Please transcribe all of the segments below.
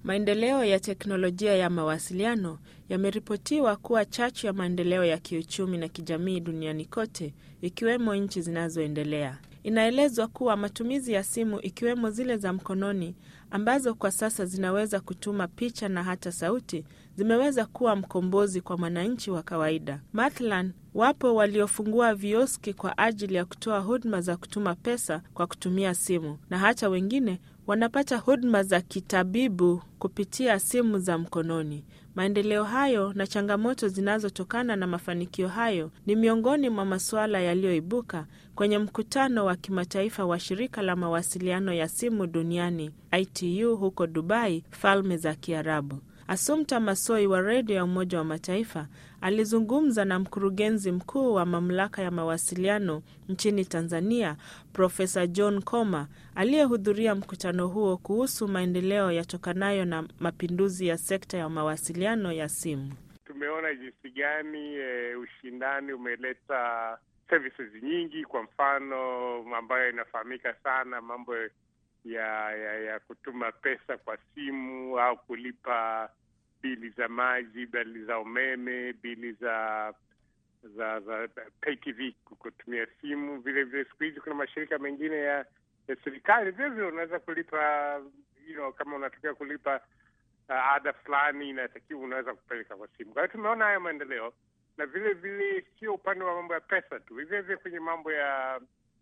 Maendeleo ya teknolojia ya mawasiliano yameripotiwa kuwa chachu ya maendeleo ya kiuchumi na kijamii duniani kote, ikiwemo nchi zinazoendelea. Inaelezwa kuwa matumizi ya simu ikiwemo zile za mkononi ambazo kwa sasa zinaweza kutuma picha na hata sauti zimeweza kuwa mkombozi kwa mwananchi wa kawaida. Mathalan, wapo waliofungua vioski kwa ajili ya kutoa huduma za kutuma pesa kwa kutumia simu na hata wengine wanapata huduma za kitabibu kupitia simu za mkononi. Maendeleo hayo na changamoto zinazotokana na mafanikio hayo ni miongoni mwa masuala yaliyoibuka kwenye mkutano wa kimataifa wa shirika la mawasiliano ya simu duniani ITU huko Dubai, Falme za Kiarabu. Assumpta Massoi wa redio ya Umoja wa Mataifa alizungumza na mkurugenzi mkuu wa mamlaka ya mawasiliano nchini Tanzania, Profesa John Koma aliyehudhuria mkutano huo kuhusu maendeleo yatokanayo na mapinduzi ya sekta ya mawasiliano ya simu. Tumeona jinsi gani e, ushindani umeleta services nyingi, kwa mfano ambayo inafahamika sana, mambo ya, ya ya kutuma pesa kwa simu au kulipa bili za maji, bili za umeme, bili za za za pay TV kutumia simu. Vile vile siku hizi kuna mashirika mengine ya, ya serikali vile vile unaweza kulipa you know, kama unatokea kulipa uh, ada fulani inatakiwa unaweza kupeleka kwa simu. Kwa hiyo tumeona haya maendeleo, na vile vile sio upande wa mambo ya pesa tu, vile vile kwenye mambo ya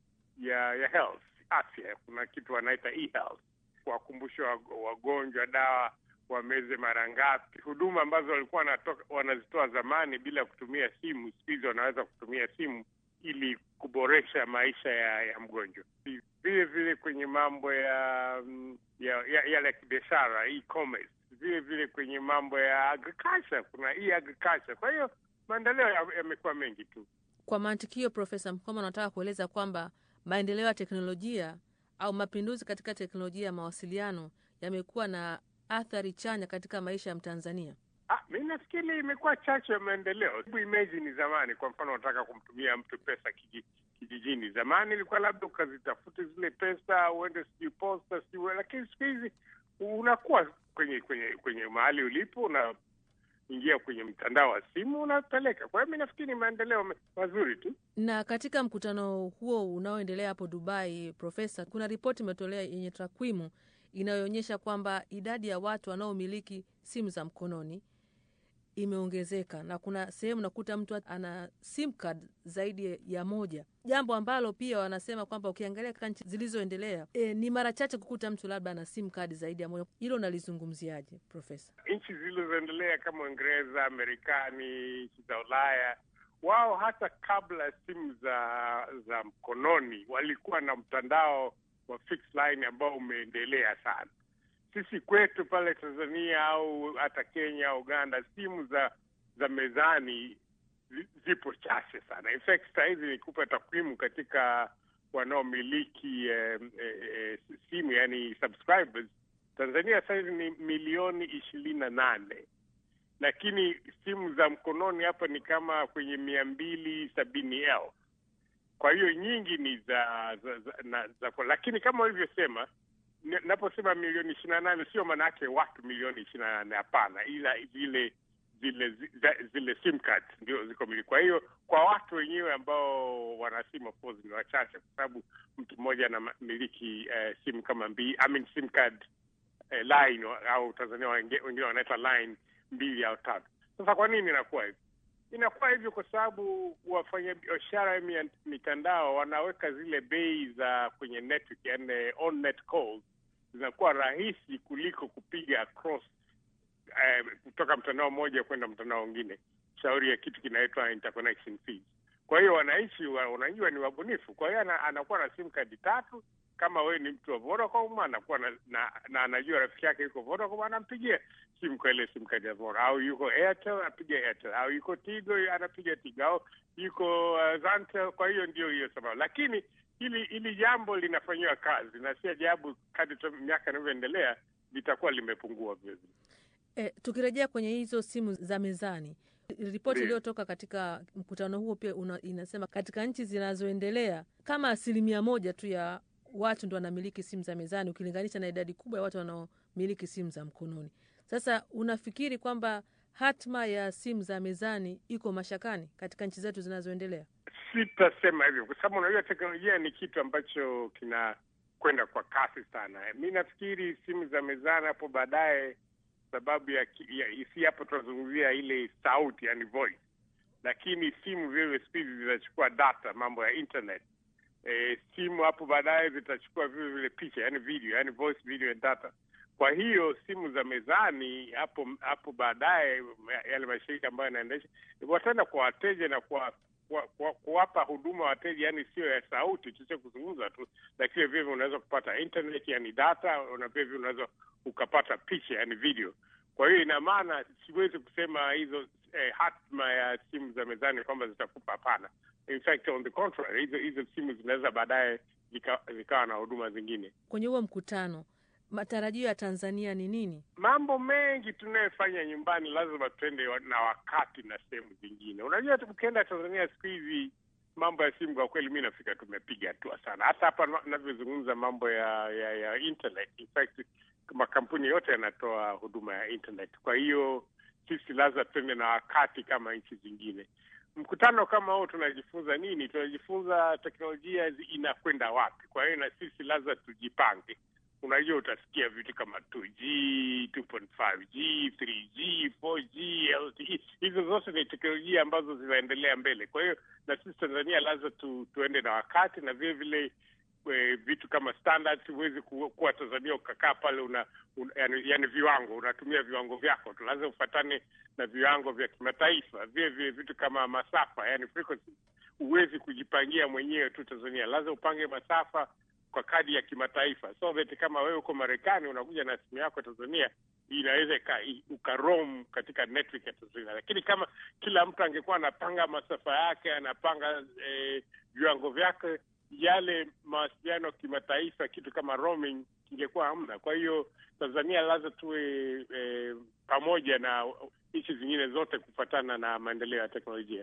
ya ya health afya, kuna kitu wanaita e-health, kuwakumbusha wagonjwa dawa wameze mara ngapi, huduma ambazo walikuwa wanazitoa zamani bila kutumia simu, siku hizi wanaweza kutumia simu ili kuboresha maisha ya, ya mgonjwa. Vile vile kwenye mambo ya yale ya, ya, ya kibiashara e-commerce, vile vile kwenye mambo ya agriculture kuna e-agriculture. Kwa hiyo maendeleo yamekuwa ya mengi tu. Kwa mantikio, Profesa Mkoma, anataka kueleza kwamba maendeleo ya teknolojia au mapinduzi katika teknolojia ya mawasiliano yamekuwa na athari chanya katika maisha ya Mtanzania. Ah, mi nafikiri imekuwa chachu ya maendeleo. Hebu imagine zamani, kwa mfano, unataka kumtumia mtu pesa kiji, kijijini. Zamani ilikuwa labda ukazitafute zile pesa uende sijui posta sijui, lakini siku hizi unakuwa kwenye kwenye kwenye mahali ulipo una ingia kwenye mtandao wa simu unapeleka. Kwa hiyo mi nafikiri maendeleo mazuri tu. Na katika mkutano huo unaoendelea hapo Dubai, Profesa, kuna ripoti imetolewa yenye takwimu inayoonyesha kwamba idadi ya watu wanaomiliki simu za mkononi imeongezeka na kuna sehemu nakuta mtu ana sim card zaidi ya moja, jambo ambalo pia wanasema kwamba ukiangalia katika nchi zilizoendelea e, ni mara chache kukuta mtu labda ana sim card zaidi ya moja. Hilo nalizungumziaje Profesa? Nchi zilizoendelea kama Uingereza, Marekani, nchi za Ulaya, wao hata kabla simu za za mkononi walikuwa na mtandao wa fixed line ambao umeendelea sana. Sisi kwetu pale Tanzania au hata Kenya, Uganda, simu za za mezani zipo chache sana. In fact, saa hizi nikupa takwimu katika wanaomiliki eh, eh, simu yani subscribers Tanzania saa hizi ni milioni ishirini na nane lakini simu za mkononi hapa ni kama kwenye mia mbili sabini elfu kwa hiyo nyingi ni za za, za, na, za lakini kama ulivyosema, naposema milioni ishirini na nane sio maana yake watu milioni ishirini na nane hapana, ila zile zile zile, zile sim card ndio ziko miliki. Kwa hiyo kwa watu wenyewe ambao wana simu of course ni wachache, kwa sababu mtu mmoja anamiliki uh, simu kama mbili, I mean sim card uh, line au Tanzania wengine wanaita line mbili au tatu. Sasa kwa nini inakuwa hivi? Inakuwa hivyo kwa sababu wafanyabiashara ya mitandao wanaweka zile bei za kwenye network, yani on net calls zinakuwa rahisi kuliko kupiga across eh, kutoka mtandao mmoja kwenda mtandao mwingine, shauri ya kitu kinaitwa interconnection fees. Kwa hiyo wananchi wanajua ni wabunifu, kwa hiyo anakuwa na sim kadi tatu. Kama wewe ni mtu wa Vodacom anakuwa na, na, na anajua rafiki yake yuko Vodacom, anampigia simu kwa ile simu kadi ya Vodacom, au yuko Airtel anapiga Airtel, au yuko Tigo anapiga Tigo, au yuko uh, Zantel. Kwa hiyo ndio hiyo sababu, lakini hili hili jambo linafanyiwa kazi na si ajabu kadri miaka inavyoendelea litakuwa limepungua vilevile. E, tukirejea kwenye hizo simu za mezani, ripoti iliyotoka katika mkutano huo pia una, inasema katika nchi zinazoendelea kama asilimia moja tu ya watu ndo wanamiliki simu za mezani ukilinganisha na idadi kubwa ya watu wanao wanaomiliki simu za mkononi. Sasa unafikiri kwamba hatma ya simu za mezani iko mashakani katika nchi zetu zinazoendelea? Sitasema hivyo kwa sababu unajua teknolojia ni kitu ambacho kinakwenda kwa kasi sana. Mi nafikiri simu za mezani hapo baadaye, sababu ya, ya si hapo tunazungumzia ile sauti, yani voice, lakini simu vile siku hizi zinachukua data, mambo ya internet. E, simu hapo baadaye zitachukua vile vile picha, yani video, yani voice, video and data. Kwa hiyo simu za mezani hapo hapo baadaye, yale mashirika ambayo yanaendesha wataenda kwa wateja na kwa kuwapa huduma wateja, yani sio ya sauti tu, sio kuzungumza tu, lakini vile vile unaweza kupata internet, yani data, na vile vile unaweza ukapata picha, yani video. Kwa hiyo ina maana siwezi kusema hizo eh, hatma ya simu za mezani kwamba zitakupa, hapana. In fact on the contrary, hizo hizo simu zinaweza baadaye zikawa zika na huduma zingine. Kwenye huo mkutano matarajio ya Tanzania ni nini? Mambo mengi tunayofanya nyumbani lazima tuende na wakati na sehemu zingine. Unajua, tukienda Tanzania siku hizi mambo ya simu, kwa kweli mi nafika tumepiga hatua sana. Hata hapa navyozungumza mambo ya, ya ya internet, in fact makampuni yote yanatoa huduma ya internet. Kwa hiyo sisi lazima tuende na wakati kama nchi zingine. Mkutano kama huo tunajifunza nini? Tunajifunza teknolojia inakwenda wapi. Kwa hiyo na sisi lazima tujipange. Unajua, utasikia vitu kama 2G, 2.5G, 3G, 4G, LTE. Hizo zote ni teknolojia ambazo zinaendelea mbele. Kwa hiyo na sisi Tanzania lazima tu, tuende na wakati na vile vile e, vitu kama standards. Huwezi kuwa Tanzania ukakaa pale una, una yani, yani viwango unatumia viwango vyako tu, lazima ufatane na viwango vya kimataifa. Vile vile vitu kama masafa, yani frequency, huwezi kujipangia mwenyewe tu Tanzania, lazima upange masafa kwa kadi ya kimataifa, so that kama wewe uko Marekani unakuja na simu yako Tanzania, inaweza ukarom katika network ya Tanzania. Lakini kama kila mtu angekuwa anapanga masafa yake, anapanga eh, viwango vyake, yale mawasiliano kimataifa, kitu kama roaming kingekuwa hamna. Kwa hiyo Tanzania lazima tuwe eh, pamoja na nchi zingine zote kufuatana na maendeleo ya teknolojia.